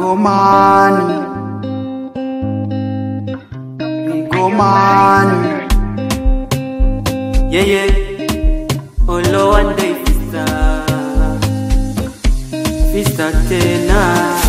Rigomani, Rigomani, Yeah, yeah. Olo one day fista. Fista tena.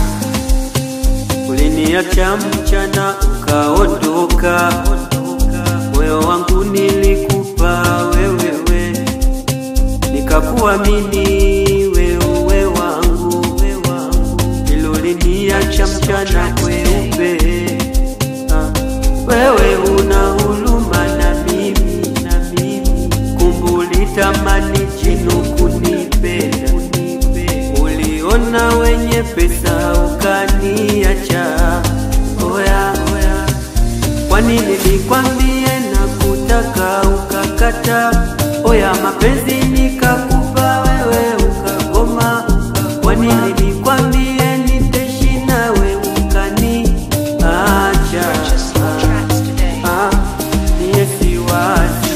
Uliniacha mchana ukaondoka. Moyo wangu nilikupa wewewe. Nikakuamini wewe wangu. Ilo uliniacha mchana kweupe. Ah, Wewe una huruma na mimi na mimi kumbuli tamani jinu kunipenda uliona wenye pesa ukaniacha oya oya kwani nilikwambie na kutaka ukakata oya mapenzi nikakupa wewe ukagoma kwani nilikwambie nitaishi nawe ukaniacha Purchase your tracks today. Ah, niye siwazi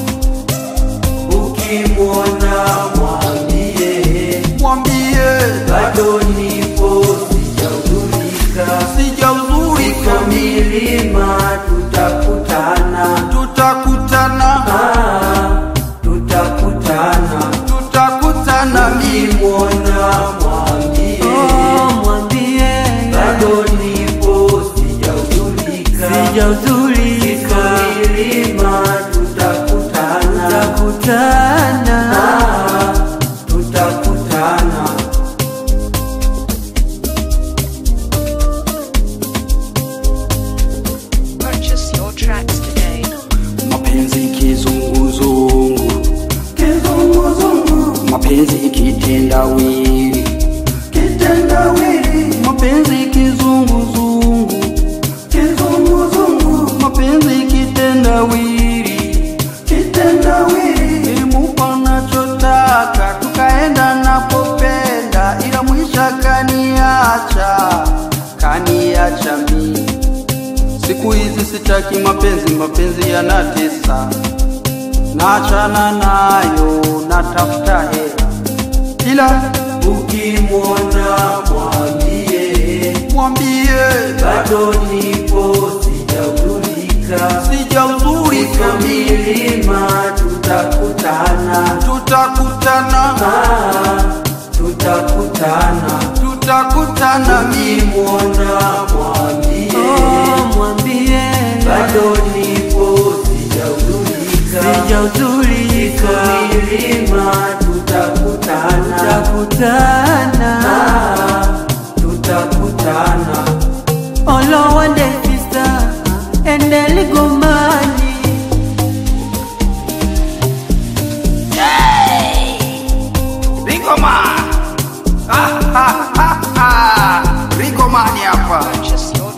ukimwona mwambie mwambie bado nipo sijaudhurika sijauzurika, iko milima tutakutana tutakutana, Ah, tutakutana tutakutana mimi ukimwona mwambie mwambie bado nipo sijaudhurika sijaudhurika milima tutakutana tutakutana tutakutana Purchase your tracks today. mapenzi kizunguzungu, kizunguzungu, mapenzi kitendawili, kitendawili, mapenzi kizunguzungu, kizunguzungu, mapenzi kitendawili, kitendawili, nilimupa nachotaka, tukaenda napopenda, ila mwisho kaniacha, kaniacha mimi Siku hizi sitaki mapenzi, mapenzi yanatesa, naachana nayo, natafuta hela, ila ukimwona mwambie mwambie bado nipo sijaudhurika sijauzurika, iko milima tutakutana tutakutana, Ah, tutakutana tutakutana mimi, ukimwona mwambie mwambie bado nipo sijaudhurika sijaudhurika milima tutakutana tutakutana tutakutana Olo one day sister and Eligomani Rigoma, ah, ah, ah, ah. Rigomani hapa. Purchase your